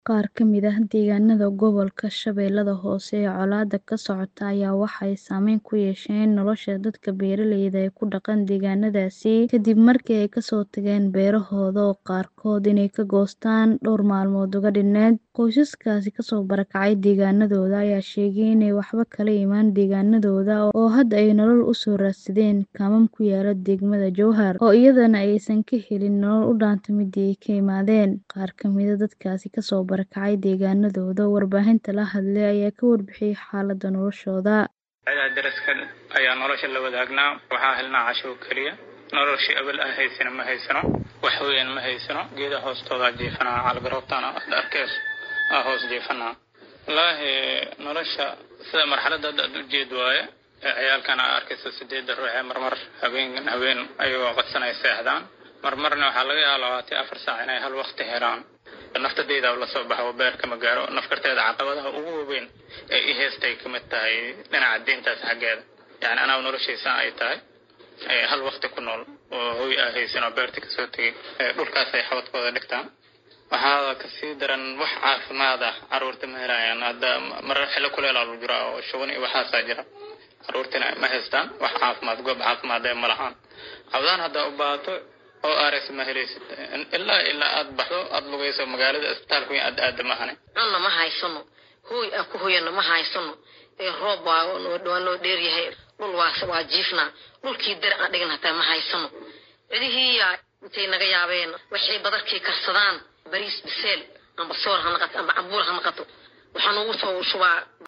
Qaar ka mid ah deegaanada gobolka Shabeellaha Hoose ee colaadda ka socota ayaa waxay saameyn ku yeesheen nolosha dadka beeraleyda ah ee ku dhaqan deegaanadaasi kadib markii ay ka soo tageen beerahooda oo qaarkood inay ka goostaan dhowr maalmood uga dhinnayd. Qoysaskaasi kasoo barakacay deegaanadooda ayaa sheegay inay waxba kala imaan deegaanadooda oo hadda ay nolol u soo raadsadeen kaamam ku yaala degmada Jowhar, oo iyadana aysan ka helin nolol u dhaanta midii ay ka yimaadeen. Qaar ka mid ah dadkaasi kasoo barakacay deegaanadooda oo warbaahinta la hadlay ayaa ka warbixiyay xaaladda noloshooda. Ciidaha deriska ayaa nolosha la wadaagnaa waxaa helnaa casho keliya noloshii abal aan haysana ma haysano wax weyn ma haysano geedaha hoostooda jiifanaa caligaroobtaan aad arkeys aa hoos jiifanaa wallaahi nolosha sida marxaladda hadda aad ujeed waaye ciyaalkan aa arkaysa sideedda ruux ee marmar habeen habeen ayagoo qadsanay seexdaan marmarna waxaa laga yaabaa labaatan afar saac inay hal waqti helaan naftadayda lasoo baxo beerka ma gaaro nafkarteeda caqabadaha ugu waaweyn ee i heestay kamid tahay dhinaca diintaas xaggeeda yani anaa noloshaysa ay tahay hal waqti ku nool oo hoy aa haysan oo beerta kasoo tegay dhulkaas ay xabadkooda dhigtaan waxaa kasii daran wax caafimaad ah caruurta ma helayaan hadda marar xillo kuleelaa lagu jiraa oo shuban iyo waxaasaa jira caruurtina ma haystaan wax caafimaad goob caafimaad ee ma lahaan cabdaan haddaa u baahato oo rs ma helaysid ilaa ilaa aad baxdo aad lugayso magaalada isbitaalka weyn aad aada mahane cunna ma haysano hooy aan ku hoyano ma haysano ee roob waa waa noo dheeryahay dhul waa waa jiifnaa dhulkii dar aan dhigin hataa ma haysano cidihii intay naga yaabeen waxay badarkii karsadaan bariis biseel amba soor ha naqato amba cambuul ha naqato waxaan ugu soo shubaa